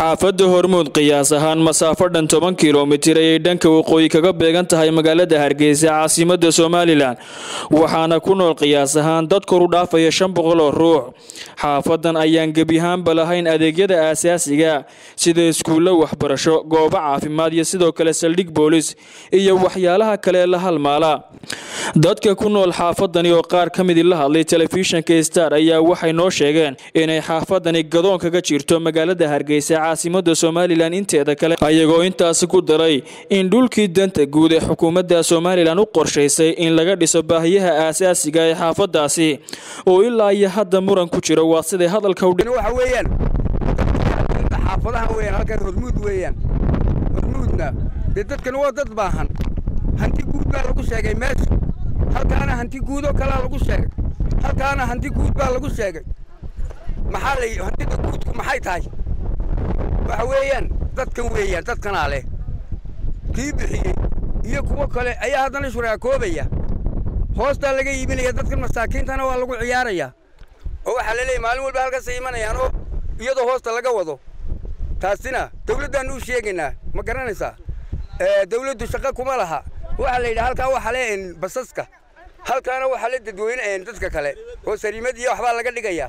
xaafadda hormuud qiyaas ahaan masaafo dhan toban kilomitir ayay dhanka waqooyi kaga beegan tahay magaalada hargeysa caasimada somalilan waxaana ku nool qiyaas ahaan dad koru dhaafaya shan boqol oo ruux xaafadan ayaan gebiyahaanba lahayn adeegyada aasaasiga sida iskuullo waxbarasho goobo caafimaad iyo sidoo kale saldhig boolis iyo waxyaalaha kale la halmaala dadka ku nool xaafadani oo qaar ka midii la hadlay telefishinka star ayaa waxay noo sheegeen inay xaafadani gadoon kaga jirto magaalada hargeysa caasimada somalilan inteeda kale ayagoo intaasi ku daray in dhulkii danta guud ee xukuumadda somalilan u qorshaysay in laga dhiso baahiyaha aasaasiga ee xaafadaasi oo ilaa iyo hadda muran ku jiro waa siday hadalka u waxa weeyaan xaafadaha weeyaan halkan hormuud weeyaan hormuudna dee dadkan waa dad baahan hanti guud baa lagu sheegay meesha halkaana hanti guud oo kalaa lagu sheegay halkaana hanti guud baa lagu sheegay maxaa la hantida guudku maxay tahay waxa weeyaan dadkan weeyaan dadkanaa leh kii bixiyey iyo kuwo kale ayaa haddana shuraakoobaya hoostaa laga iibinaya dadkan masaakiintana waa lagu ciyaarayaa oo waxaa la leeyahy maalin walba halkaasay imanayaan oo iyadoo hoosta laga wado taasina dawladdaannu u sheegaynaa ma garanaysaa dawladdu shaqo kuma laha waxaa la yidhaha halkaa waxaa le basaska halkaana waxaa le dadweyne dadka kale oo sariimad iyo waxbaa laga dhigayaa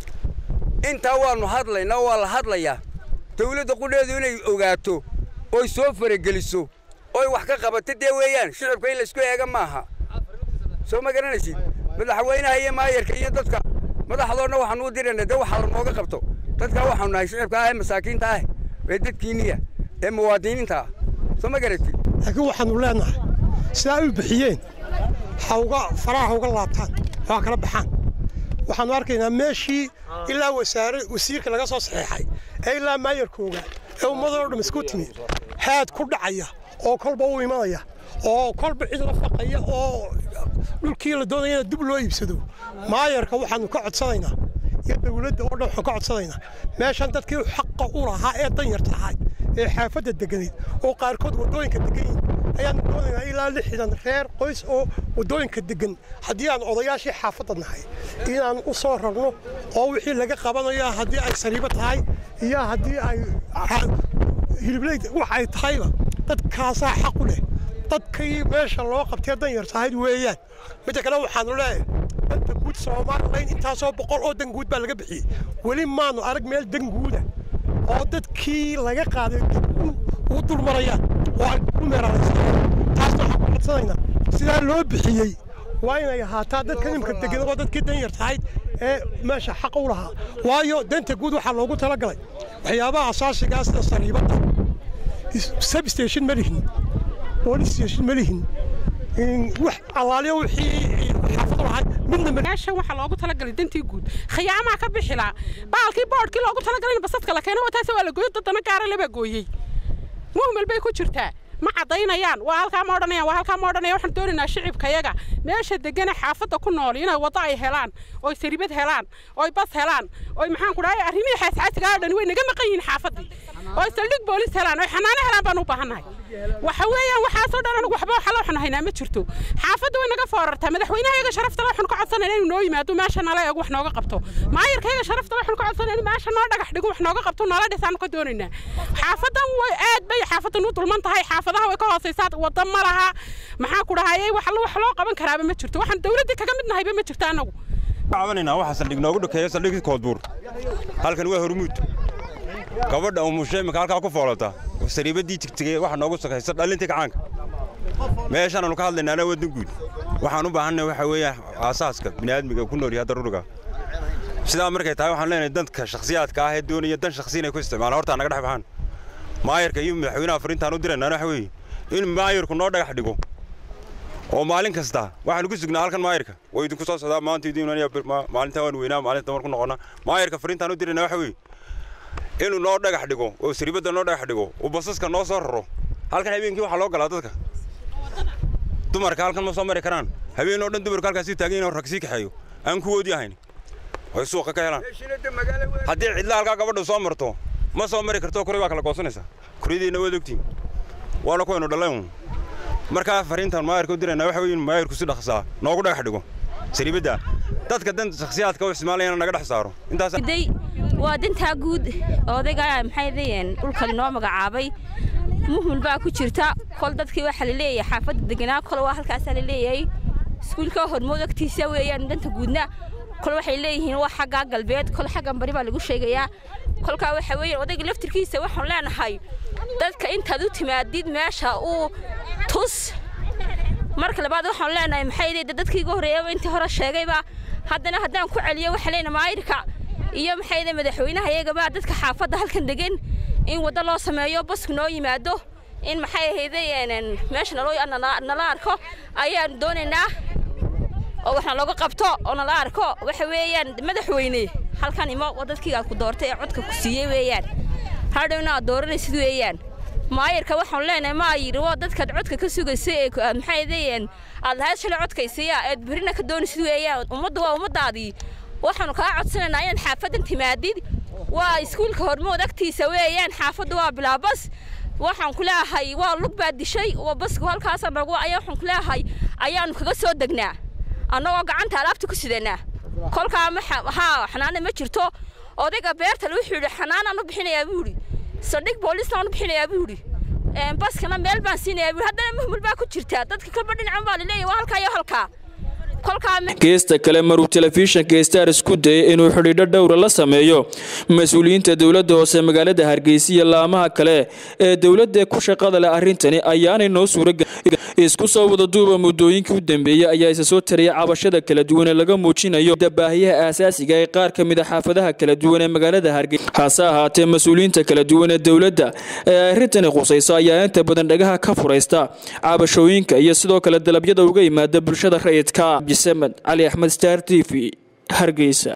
intaa waannu hadlaynaa waa la hadlayaa dawladda qudheedu inay ogaato oy soo farageliso oy wax ka qabato dee weeyaan shicibka in laysku eega maaha soo ma garanaysid madaxweynaha iyo maayarka iyo dadka madaxdoodna waxaanu u dirayna dee waxaa lanooga qabto dadkaa waxaanu nahay shicibka ah ee masaakiinta ah ee dadkiinniya ee muwaadiniinta ah soo ma garatid laakiin waxaannu leennahay sidaa u bixiyeen hawga faraha hawga laabtaan waa kala baxaan waxaannu arkaynaa meeshii ilaa wasaare wasiirka laga soo saxeexay ee ilaa maayarkooga ee ummadoo dham isku timi haad ku dhacaya oo kolba u imanaya oo kolba cid la faqaya oo dhulkii la doonaya in dib loo iibsado maayarka waxaannu ka codsanaynaa iyo dawladda oo dhan waxaan ka codsanaynaa meeshan dadkii xaqa u lahaa ee danyarta ahay ee xaafadda deganayd oo qaarkood waddooyinka degan yihin ayaannu doonaynaa ilaa lixdan reer qoys oo waddooyinka degan haddii aan odayaashii xaafadda nahay inaan u soo rarno oo wixii laga qabanayo haddii ay sariibo tahay iyo haddii ay hilibleyd wax ay tahayba dadkaasaa xaq u leh dadkii meesha loo qabtee danyarta ahayd weeyaan midda kale waxaannu leeyahay danta guud soomaalilayn intaasoo boqol oo dan guud baa laga bixiyey weli maannu arag meel dan guuda oo dadkii laga qaaday u dulmarayaan oo ay ku meeraalaysanayaan taasna waxaan ku codsanaynaa sidaa loo bixiyey waa inay ahaataa dadka nimka degan oo dadkii danyarta ahayd ee meesha xaqa u lahaa waayo danta guud waxaa loogu talagalay waxyaabaha asaasigaa sida sariibadda substation ma lihin police station ma lihin wax allaaliyo wixii xaafado lahay midna meeshan waxaa loogu talagalay dantii guud khiyaamaa ka bixilaa baalkii boodhkii loogu talagalay in basadka la keeno wataase waa la gooyo dadana gaara lebaa gooyey muhmel bay ku jirtaa ma caddaynayaan waa halkaa ma odhanayaan waa halkaa ma odhanayaan waxaan doonaynaa shicibkayaga meesha degana xaafadda ku nool inay waddo ay helaan oy saribad helaan oy bas helaan oy maxaan ku dhahay arrimihii xaasxaasigaa oo dhan way naga maqan yihiin xaafaddii oy saldhig boolis helaan oy xanaano helaan baan u baahannahay waxa weeyaan waxaasoo dhan anigu waxba waxa waxaan haynaa ma jirto xaafadda way naga foorartaa madaxweynahayaga sharafta le waxaan ka codsanayna inuu noo yimaado meesha nala eego wax nooga qabto maayarkayaga sharafta le waxaan ka codsanayna meesha noo dhagax dhigo wax nooga qabto nala dhisaanu ka doonaynaa xaafadan way aad bay xaafadan u dulman tahay xaafadaha way ka hoosaysaa wadda ma laha maxaa ku dhahayay wax wax loo qaban karaaba ma jirto waxaan dawladda kaga mid nahayba ma jirto annagu cabanayna waxa saldhig noogu dhakeeya saldhigii koodbuur halkan waa hormuud gabadha umushe imika halkaa ku foolata sariibadii tigtigay waxa noogu sakaysa dhalintii gacaanka meeshaananu ka hadlaynaana waddan guud waxaan u baahanay waxa weeye aasaaska bini'aadmiga ku nool yahay daruuriga sidaa markay tahay waxaan leenahay dadka shakhsiyaadka ah ee doonaya dan shakhsi inay ku isticmaalaan hortaa naga dhex baxaan maayarka iyo madaxweynaha fariintaan u diraynaana waxa weeye in maayarku noo dhagax dhigo oo maalin kasta waxaanu ku sugnaa halkan maayarka way idinku soo socdaa maanta idin maalinta waan weynaa maalinta marku noqonnaa maayarka fariintaan u dirayna waxa weeye inuu noo dhagax dhigo oo sariibadda noo dhagax dhigo uu basaska noo soo raro halkan habeenkii waxaa loo galaa dadka dumarka halkan ma soo mari karaan habeen oo dhan dumarku halkaasii taagan yahin rag sii kaxeeyo aan kuwoodii ahayn way suuqa ka helaan haddii cidla halkaa gabadha soo marto ma soo mari karto kuri baa kala goosanaysaa kuryadiina waad ogtiin waana kuwaynu dhallayn markaa fariintan maayarka u dirayna waxa weeye in maayarku si dhaqsaa noogu dhagax dhigo sariibadda dadka dan shakhsiyaadka u isticmaalayana naga dhex saaro intaas waa dantaa guud odayga maxay leeyihiin dhulkan inoo magacaabay muhmul baa ku jirta kol dadkii waxaa la leeyahay xaafadda deganaa kol waa halkaasaa la leeyahay iskuulka hormood agtiisa weeyaan danta guudna kol waxay leeyihiin waa xaggaa galbeed kol xaggan bari baa lagu sheegayaa kolkaa waxa weeyaan odayga laftirkiisa waxaan leenahay dadka intaad u timaadid meesha uu tus marka labaad waxaan leenahay maxay leedahay dadkii ugu horreeyaba intii hore sheegayba haddana haddaan ku celiyo waxaa leenahay maayirka iyo maxay leedahay madaxweynaha iyagaba dadka xaafadda halkan degan in waddo loo sameeyo basku noo yimaado in maxay ahaydeen meesha nala arko ayaan doonaynaa oo waxna looga qabto oo nala arko waxa weeyaan madaxweyne halkan imo dadkii aad ku doortay ee codka ku siiyey weeyaan hadhowna aad dooranaysid weeyaan maayirka waxaan leenahay maayir waa dadkaad codka ka sugaysay ee maxay ahaydeen aad lahayd shalay codkaysiya eed berina ka doonaysid weeyaan ummaddu waa ummadaadii waxaanu kaa codsanaynaa inaad xaafaddan timaadid waa iskuulka hormood agtiisa weeyaan xaafaddu waa bilaabas waxaan ku leeyahay waa lug baa dishay waa basku halkaasa nagu ayaa waxaan ku leeyahay ayaanu kaga soo degnaa annagoo gacanta alaabta ku sidanaa kolkaa haa xanaana ma jirto odayga beertale wuxuu yidhi xanaanaan u bixinayaa buu yidhi saldhig boolisaan u bixinayaa buu yidhi baskana meel baan siinayaa buu haddana muhmul baa ku jirtaa dadka kalba dhinacan baa laleeyahay waa halkaa iyo halkaa geesta kale maruu telefishinka star isku dayay inuu xidhiidho dhowra la sameeyo mas-uuliyiinta dowladda hoose magaalada hargeysa iyo laamaha kale ee dowladda ku shaqada leh arrintani ayaanay noo suuragelin isku soo wada duuba muddooyinkii u dambeeyey ayaa isa soo taraya cabashada kala duwan ee laga muujinayo dabaahiyaha aasaasiga ee qaar ka mid a xaafadaha kala duwan ee magaalada hargeysa hase ahaatee mas-uuliyiinta kala duwan ee dowladda ee arrintani khusayso ayaa inta badan dhagaha ka furaysta cabashooyinka iyo sidoo kale dalabyada uga yimaada bulshada rayidka cabdisamed cali axmed star t v hargeysa